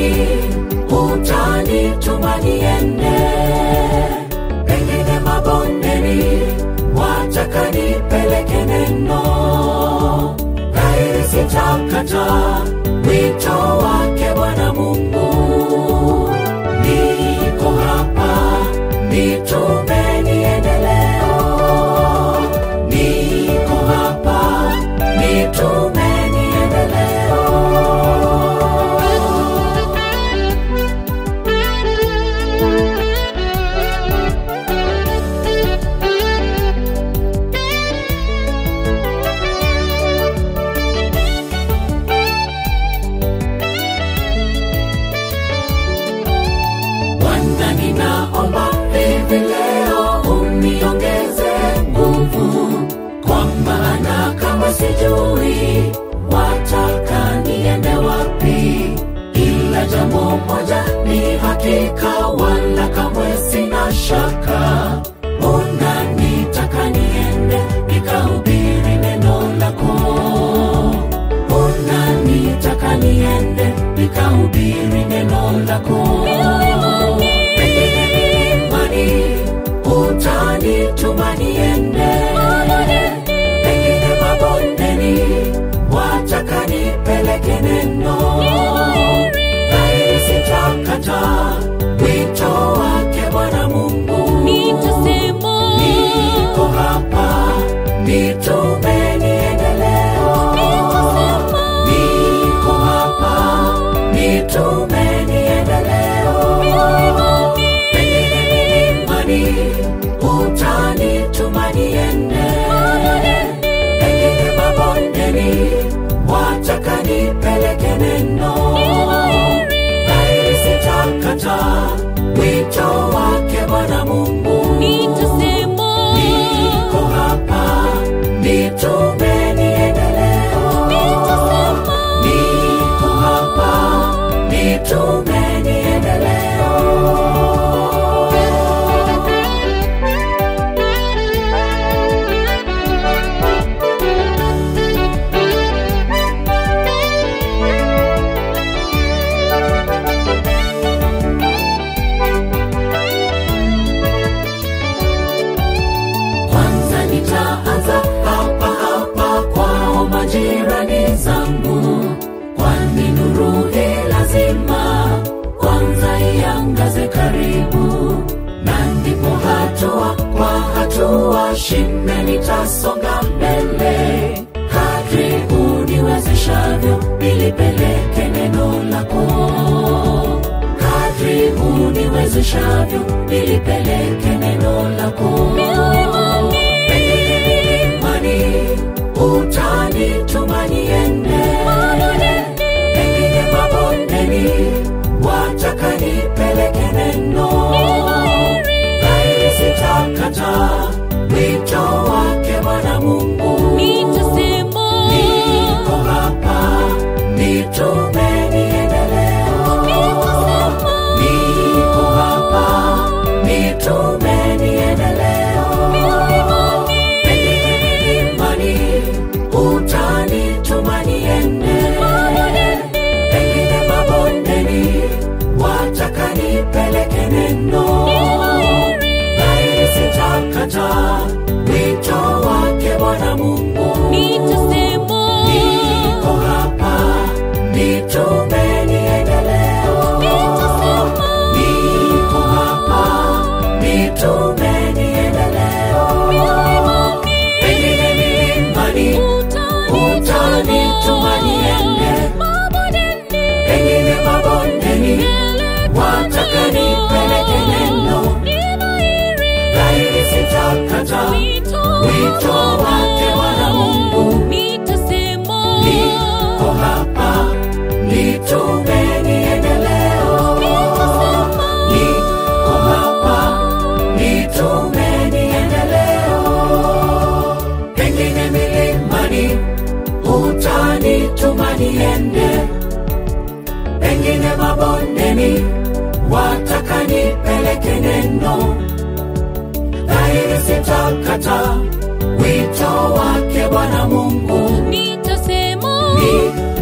milimani utanituma niende, pengine mabondeni wataka nipeleke neno, dhahiri sitakata wito wake Bwana Mungu. Niko hapa, nitume niende leo. Niko hapa, nitume niende leo. Bwana, ninaomba hivi leo uniongeze nguvu, kwa maana kama sijui wataka niende wapi, ila jambo moja ni hakika, wala kamwe sina shaka, unanitaka niende nikahubiri neno lako unanitaka niende nikahubiri neno lako pengine milimani utanituma niende pengine mabondeni wataka nipeleke neno dhahiri sitakata wito wake bwana mungu Nitasema, niko hapa nitume niende leo nitasema, niko hapa nitume niende leo pengine milimani utanituma niende pengine mabondeni wataka nipeleke neno dhahiri sitakata wito wake bwana mungu nitasema, niko hapa nitume niende leo nitasema, niko hapa nitume niende leo kwanza nitaanza hapa hapa kwao majirani zangu kwani nuru hii lazima kwanza iangaze karibu na ndipo hatua kwa hatua shime nitasonga mbele kadri uniwezeshavyo nilipeleke neno lako kadri uniwezeshavyo nilipeleke neno lako pengine milimani utanituma niende pengine mabondeni wataka nipeleke neno dhahiri sitakata wito wake bwana mungu nitasema, niko hapa nitume niende leo niko hapa nitume niende leo pengine milimani utanituma niende pengine mabondeni wataka nipeleke neno dhahiri sitakata wito wake bwana mungu nitasema, niko hapa nitume niende leo niko hapa nitume niende leo pengine milimani utanituma niende pengine mabondeni wataka nipeleke neno dhahiri sitakata wito wake bwana mungu niko hapa nitume niende leo niko hapa nitume niende leo pengine milimani utanituma niende pengine mabondeni wataka nipeleke neno dhahiri sitakata wito wake bwana mungu nitasema niko